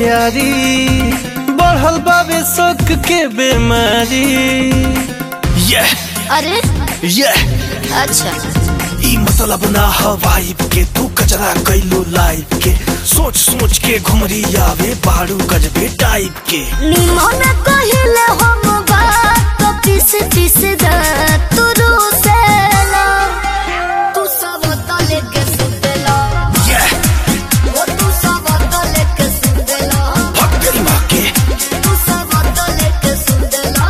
यारी बढ़ल बाबे शौक के बीमारी ये अरे ये अच्छा ई मतलब ना हवाइब के तू कचरा कैलो लाइफ के सोच सोच के घुमरी आवे बारू गजबे टाइप के निमन कहिले हम बात तो पीस पीस दा तू रूसेला तू सब तले के सुतेला ये वो तू सब तले के सुतेला भग तेरी माँ के तू सब तले के सुतेला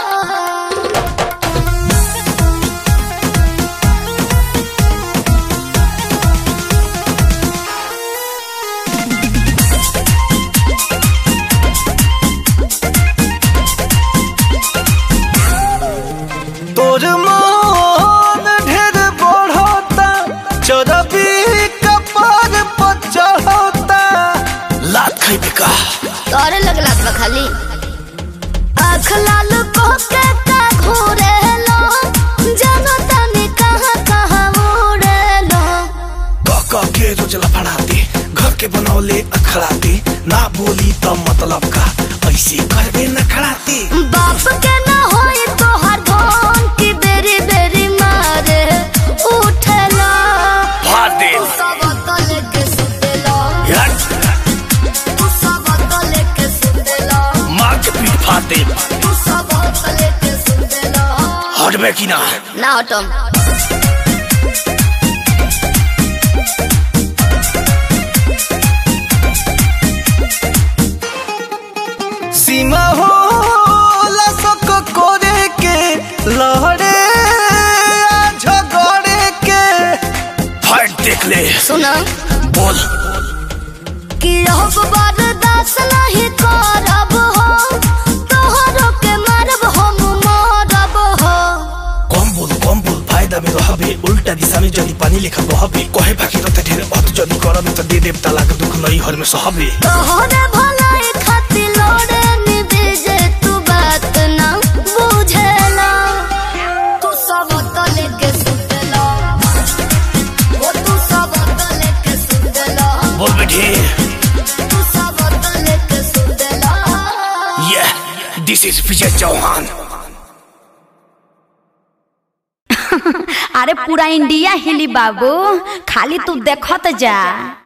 तोर मान ढेर बढ़ता चरबी कपार पर चढ़ता लात खैबे का तोरे लगला बा खाली आँख लाल को के का घोरे लो जानो तने कहाँ कहाँ उड़े लो कह कह के रोज लफड़ाते घर के बनौले अखड़ाते ना बोली तो मतलब का ऐसे करबे न खड़ाते बाप के ना होई तो हर धोन की बेरी बेरी मारे उठेला फाड़ दे तू सब तले के सुतेला हट, तू सब तले के सुतेला मार के पीठ फाड़ दे तू सब तले के सुतेला हटबे की ना ना हटम सीमा हो लसक करे के लहरे आ झगड़े के फाइट देख ले सुना बोल कि अब बर्दाश्त नहीं करब हो तोहरो के मारब हम मरब हो कम बोल कम बोल फायदा में रहबे उल्टा दिशा में जदी पानी लेखा बहबे कहे बाकी रहते ढेर अत जदी करबे त दे देव तलाक दुख नहीं हर में सहबे तोहरे भलाई खातिर लोड़े निबेजे तू बात ना बुझेला तू सब तले के सुतेला ओ तू सब तले के सुतेला बोल बेटे तू सब तले के सुतेला ये दिस इज विजय चौहान अरे पूरा इंडिया हिली बाबू खाली तू देखत जा